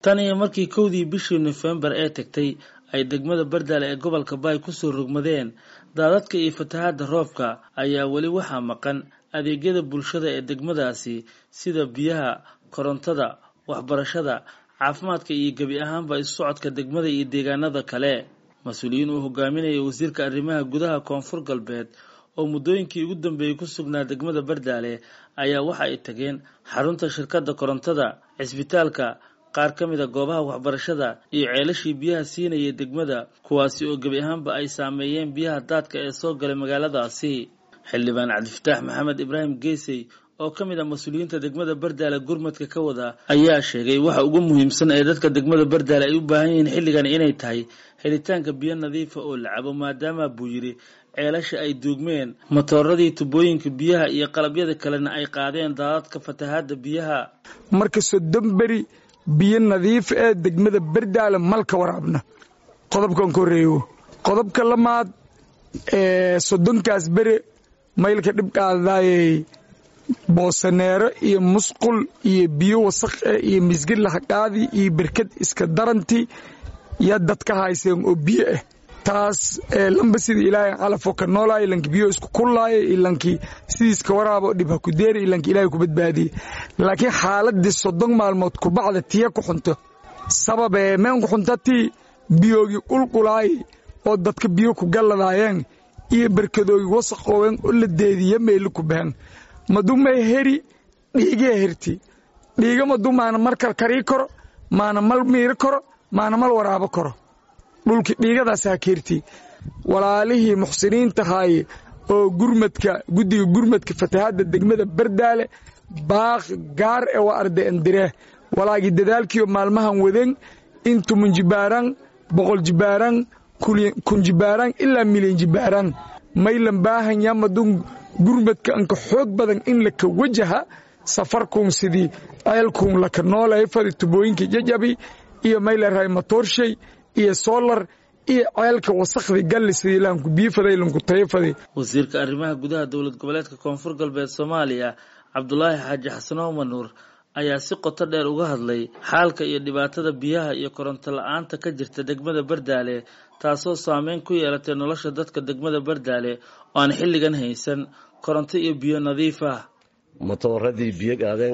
tan iyo markii kowdii bishii nofembar ee tagtay ay degmada bardaale ee gobolka baay kusoo rogmadeen daadadka iyo fatahaadda roobka ayaa weli waxaa maqan adeegyada bulshada ee degmadaasi sida biyaha korontada waxbarashada caafimaadka iyo gebi ahaanba isu socodka degmada iyo deegaanada kale mas-uuliyiin uu hogaaminayay wasiirka arrimaha gudaha koonfur galbeed oo muddooyinkii ugu dambeeyey ku sugnaa degmada bardaale ayaa waxa ay tageen xarunta shirkadda korontada cisbitaalka qaar ka mid a goobaha waxbarashada iyo ceelashii biyaha siinayay degmada kuwaasi oo gebi ahaanba ay saameeyeen biyaha daadka ee soo galay magaaladaasi xildhibaan cabdifataax maxamed ibraahim geesey oo ka mid ah mas-uuliyiinta degmada bardaale gurmadka ka wada ayaa sheegay waxa ugu muhiimsan ee dadka degmada bardaale ay u baahan yihiin xilligan inay tahay helitaanka biyo nadiifa oo la cabo maadaama buu yidhi ceelasha ay duugmeen matooradii tubooyinka biyaha iyo qalabyada kalena ay qaadeen daadadka fatahaadda biyaha marka soddon beri biyo nadiif ee degmada bardaale malka waraabna qodobkan ka horreeyo qodobka lamaad ee soddonkaas bere maylka dhibqaadaayey boosaneero iyo musqul iyo biyo wasaq eh iyo misgid lahaqaadi iyo berkad iska daranti yaa dadka hayseen oo biyo ah taas lamba sida ilaahay calafoo ka noolaaya ilanki biyo isku kullaaya ilankii sidiiska waraabo dhib ha ku deeri ilanki ilaahay ku badbaadiye laakiin xaaladii soddon maalmood kubacda tiya ku xunto sababee meen ku xuntatii biyoogii qulqulaayay oo dadka biyo ku galladaayeen iyo berkadoogii wasaqooween oo la deediya meeli ku behen madumay heri dhiigee herti dhiiga madu maana mar karkarii karo maana mal miiri karo maana mal waraabo karo dhulki dhiigadaasaa keerti walaalihii muxsiniintahaaye oo gurmadka guddiga gurmadka fatahaadda degmada bardaale baaq gaar e waa arda endiree walaagii dadaalkiioo maalmahan waden intumun jibaaraan boqol jibaaraan kun jibaaraan ilaa milyan jibaaraan maylan baahan yamadun gurmadka anka xoog badan in laka wajaha safarkuun sidii ceelkuun laka noolay fadi tubooyinka jajabi iyo maylarhay matoorshay iyo soolar iyo ceelka wasakhdii galli sidii laanku biifaday lanku tayafaday wasiirka arrimaha gudaha dowlad goboleedka koonfur galbeed soomaaliya cabdulaahi xaaji xasano manuur ayaa si qoto dheer uga hadlay xaalka iyo dhibaatada biyaha iyo koronto la-aanta ka jirta degmada bardaale taasoo saameyn ku yeelatay nolosha dadka degmada bardaale oo aan xilligan haysan koronto iyo biyo nadiif ah matooradii biyo gaadeen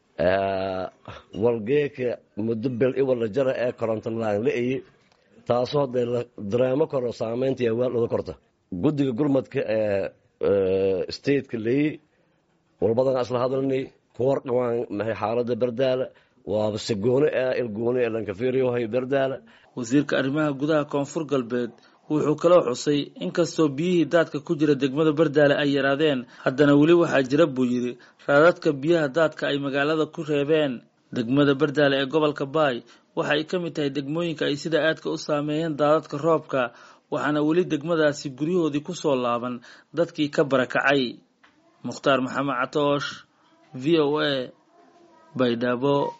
walgeeka muddo bel iwala jara ee koronto laan la-aye taasoo dee la dareemo karo saameynta iyo waal uga korta guddiga gurmadka ee stateka leeyi walbadan isla hadalnay kuwar dhawaan maxay xaalada bardaala waaba segoone ah ilgoone ee lankafiriyohay bardaala wasiirka arrimaha gudaha koonfur galbeed wuxuu kaloo xusay inkastoo biyihii daadka ku jira degmada bardaale ay yaraadeen haddana weli waxaa jira buu yidhi raadadka biyaha daadka ay magaalada ku reebeen degmada bardaale ee gobolka baay waxa ay ka mid tahay degmooyinka ay sida aadka u saameeyeen daadadka roobka waxaana weli degmadaasi guryahoodii ku soo laaban dadkii ka barakacay mukhtaar maxamed catoosh v o a baydhabo